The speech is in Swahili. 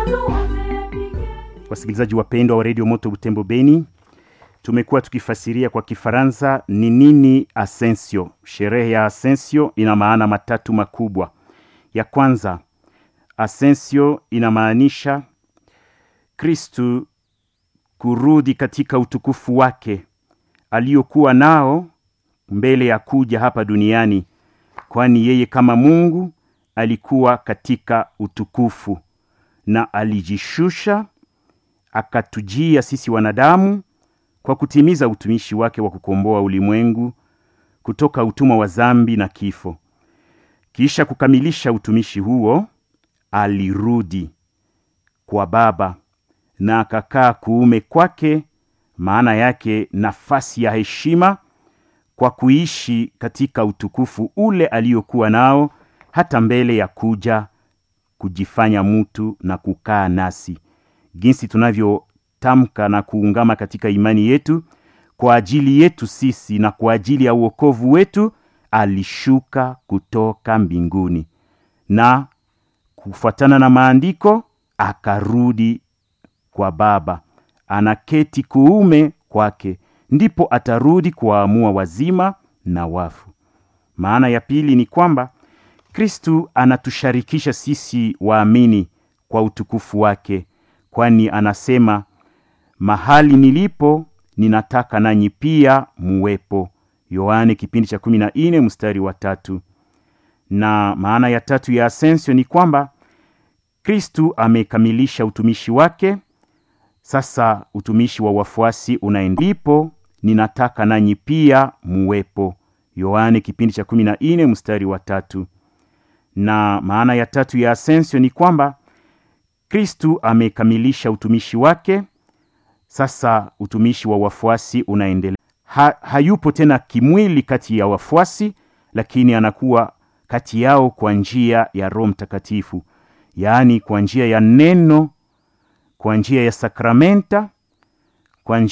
Wasikilizaji wapendwa wa redio Moto Butembo Beni, tumekuwa tukifasiria kwa Kifaransa ni nini Asensio. Sherehe ya Asensio ina maana matatu makubwa. Ya kwanza, Asensio inamaanisha Kristu kurudi katika utukufu wake aliyokuwa nao mbele ya kuja hapa duniani, kwani yeye kama Mungu alikuwa katika utukufu na alijishusha akatujia sisi wanadamu kwa kutimiza utumishi wake wa kukomboa ulimwengu kutoka utumwa wa zambi na kifo. Kisha kukamilisha utumishi huo, alirudi kwa Baba na akakaa kuume kwake, maana yake nafasi ya heshima, kwa kuishi katika utukufu ule aliyokuwa nao hata mbele ya kuja kujifanya mtu na kukaa nasi jinsi tunavyotamka na kuungama katika imani yetu kwa ajili yetu sisi na kwa ajili ya uokovu wetu, alishuka kutoka mbinguni na kufuatana na maandiko akarudi kwa Baba, anaketi kuume kwake, ndipo atarudi kuwaamua wazima na wafu. Maana ya pili ni kwamba Kristu anatusharikisha sisi waamini kwa utukufu wake kwani anasema mahali nilipo ninataka nanyi pia muwepo. Yohane kipindi cha kumi na nne mstari wa tatu. Na maana ya tatu ya asensio ni kwamba Kristu amekamilisha utumishi wake, sasa utumishi wa wafuasi unaendipo, ninataka nanyi pia muwepo. Yohane kipindi cha kumi na nne mstari wa tatu. Na maana ya tatu ya asensio ni kwamba Kristu amekamilisha utumishi wake, sasa utumishi wa wafuasi unaendelea. Ha, hayupo tena kimwili kati ya wafuasi, lakini anakuwa kati yao kwa njia ya Roho Mtakatifu, yaani kwa njia ya neno, kwa njia ya sakramenta, kwa njia